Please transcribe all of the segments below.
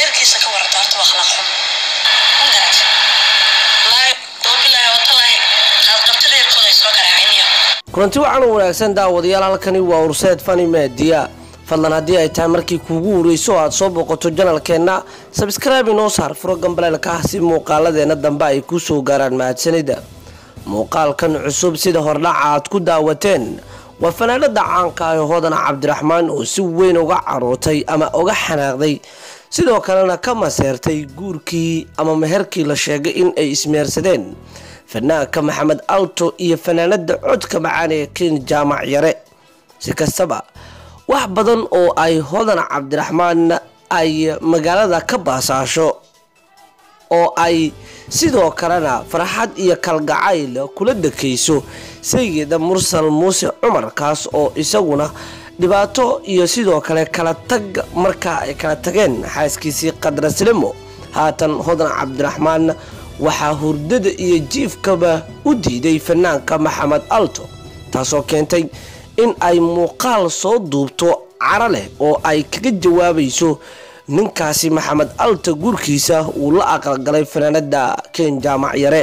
reerkiisa ka warata horta waa akhlaaq xun ma garat wallaahi wabilaahi watalaahi qaadqabta reerkooda ay soo garaaciniyo kulanti waxaan u wanaagsan daawadayaal halkani waa urseed fani media fadlan haddii ay tahay markii kuugu horeyso aad soo booqato janalkeenna sabskraibe inoo saar furo gambaleelka ah si muuqaaladeena dambe ay kuu soo gaaraan mahadsanida muuqaalkan cusub sida hordhaca aad ku daawateen waa fanaanada caanka ah ee hodana cabdiraxmaan oo si weyn uga carootay ama uga xanaaqday sidoo kalena ka maseertay guurkii ama meherkii la sheegay in ay ismeersadeen fanaanka maxamed alto iyo fanaanada codka macaan ee ken jaamac yare si kastaba wax badan oo ay hodan cabdiraxmaan ay magaalada ka baasaasho oo ay sidoo kalena farxad iyo kalgacayl kula dakayso sayida mursal muuse cumar kaas oo isaguna dhibaato iyo sidoo kale kala tag markaa ay kala tageen xaaskiisii qadraslimo haatan hodan cabdiraxmaan waxaa hurdada iyo jiifkaba u diiday fanaanka maxamed alto taasoo keentay in ay muuqaal soo duubto caro leh oo ay kaga jawaabayso ninkaasi maxamed alta gurkiisa uu la aqalgalay fanaanada ken jaamac yare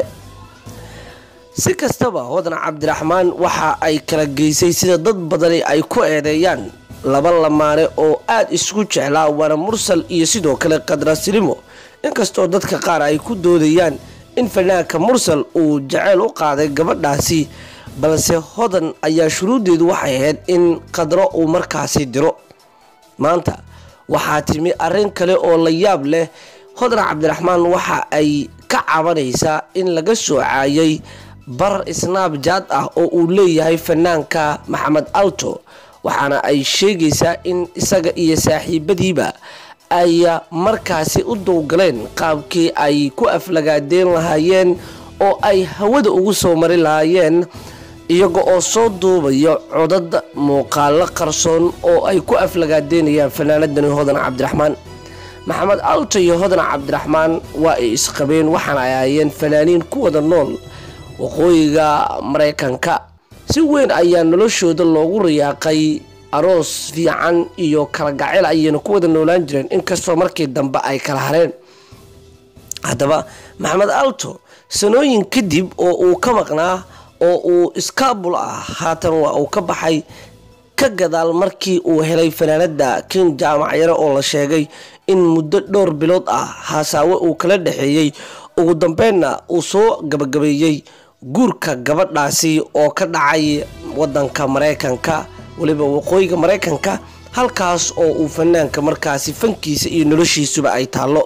si kastaba hodan cabdiraxmaan waxa ay kala geysay sida dad badani ay ku eedeeyaan laba lamaane oo aada isku jeclaa waana mursal iyo sidoo kale qadrasilimo inkastoo dadka qaar ay ku doodayaan in fanaanka mursal uu jaceyl u qaaday gabadhaasi balse hodan ayaa shuruuddeedu waxay ahayd in qadro uu markaasi diro maanta waxaa timi arrin kale oo la yaab leh hodan cabdiraxmaan waxa ay ka cabanaysaa in laga soo caayay bar snaabjaad ah oo uu leeyahay fanaanka maxamed alto waxaana ay sheegaysaa in isaga iyo saaxiibadiiba ay markaasi u dowgaleen qaabkii ay ku aflagaadeen lahaayeen oo ay hawada ugu soo mari lahaayeen iyaga oo soo duubaya codad muuqaalo qarsoon oo ay ku aflagaadeynayaan fanaanadani hodan cabdiraxmaan maxamed alto iyo hodan cabdiraxmaan waa ay isqabeen waxaana ay ahaayeen fanaaniin ku wada nool waqooyiga maraykanka si weyn ayaa noloshooda loogu rayaaqay aroos fiican iyo kala gacel ayayna ku wada noolaan jireen inkastoo markii dambe ay kala hareen haddaba maxamed alto sanooyin kadib oo uu ka maqnaa oo uu iskaabul ah haatan waa uu ka baxay ka gadaal markii uu helay fanaanada ken jaamac yare oo la sheegay in muddo dhowr bilood ah haasaawe uu kala dhexeeyey ugu dambeynna uu soo gabagabeeyey guurka gabadhaasi oo ka dhacay wadanka maraykanka weliba waqooyiga maraykanka halkaas oo uu fanaanka markaasi fankiisa iyo noloshiisuba ay taallo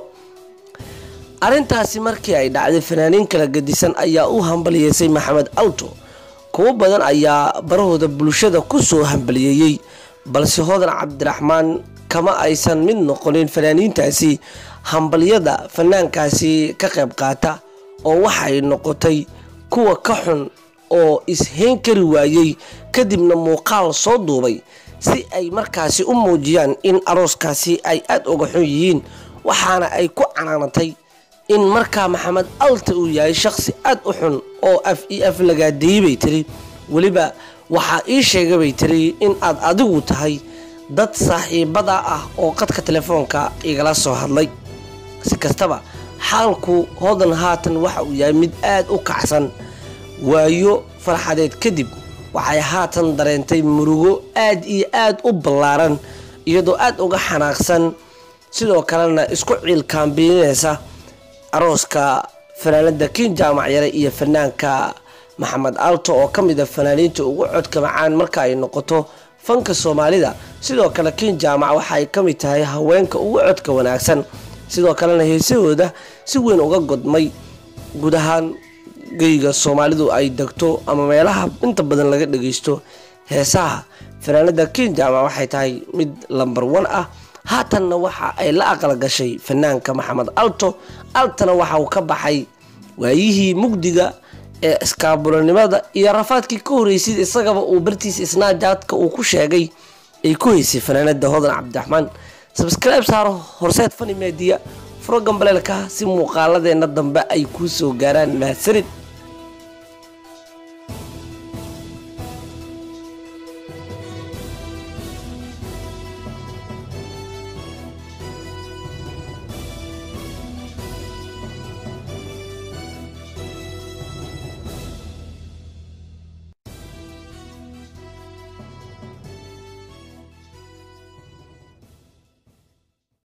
arrintaasi markii ay dhacday fanaaniin kala gadisan ayaa u hambaliyeysay maxamed alto kuwo badan ayaa barahooda bulshada ku soo hambaliyeeyey balse hodan cabdiraxmaan kama aysan mid noqonin fanaaniintaasi hambalyada fanaankaasi ka qayb qaata oo waxay noqotay kuwa ka xun oo ishayn kari waayey kadibna muuqaal soo duubay si ay markaasi u muujiyaan in arooskaasi ay aada uga xun yihiin waxaana ay ku canaanatay in markaa maxamed alta uu yahay shaqsi aada u xun oo af io af lagaadeeyey bay tiri weliba waxaa ii sheegay bay tiri in aad adigu tahay dad saaxiibada ah oo qadka telefoonka igala soo hadlay si kastaba xaalku hodan haatan waxa uu yahay mid aada u kacsan waayo farxadeed kadib waxay haatan dareentay murugo aada iyo aada u ballaaran iyadoo aada uga xanaaqsan sidoo kalena isku ciilkaambiinaysa arooska fanaanada ken jaamac yare iyo fanaanka maxamed alto oo ka mid a fanaaniinta ugu codka macaan marka ay noqoto fanka soomaalida sidoo kale ken jaamac waxaay ka mid tahay haweenka ugu codka wanaagsan sidoo kalena heesahooda si weyn uga godmay guud ahaan geyga soomaalidu ay degto ama meelaha inta badan laga dhageysto heesaha fanaanada ken jaamac waxay tahay mid lambar wan ah haatanna waxa ay la aqal gashay fanaanka maxamed alto altana waxa uu ka baxay waayihii mugdiga ee iskaabulanimada iyo rafaadkii ka horreysay isagaba uu bartiisa isnaajaadka uu ku sheegay ay ku haysay fanaanada hodan cabdiraxmaan sabskribe saaro horseed fani meediya furo gambaleelka si muuqaaladeena dambe ay kuu soo gaaraan mahadsanid